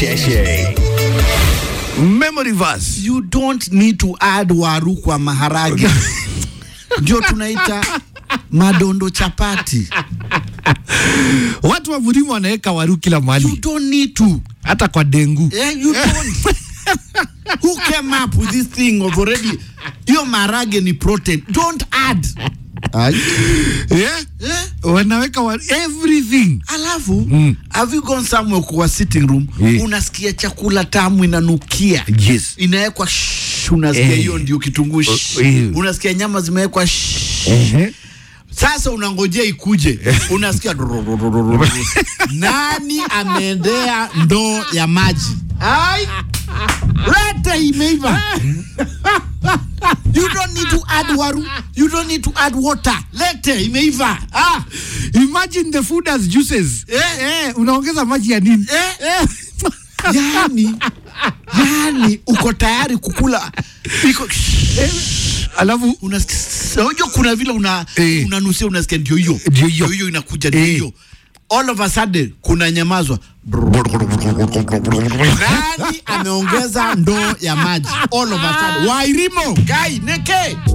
Deshe. Memory verse. you don't need to add waru kwa maharage ndio tunaita madondo chapati Watu wa Murima wanaweka waru kila you mahali, don't need to hata kwa dengu. eh, you don't who came up with this thing of already hiyo maharage ni protein don't add Ay. Yeah? eh? Wanaweka waru, everything. alafu Mm. have you gone somewhere kwa sitting room Eh. unasikia chakula tamu inanukia Yes. inawekwa shh, unasikia Eh. hiyo ndio kitunguu shh. eh. unasikia nyama zimewekwa shh. Ehe. sasa unangojea ikuje unasikia durururururu. nani ameendea ndoo ya maji ai leta imeiva you don't need to add waru you don't need to add water lete imeiva ah. Imagine the food as juices. Eh. Eh, unaongeza maji ya nini? Eh. yani yani uko tayari kukula iko Alafu unasikia unajua kuna vile una Eh. unanusia unasikia ndio hiyo Ndio hiyo. hiyo inakuja ndio Eh. hiyo all of a sudden kuna nyamazwa nani ameongeza ndoo ya maji all of a sudden wairimo gai neke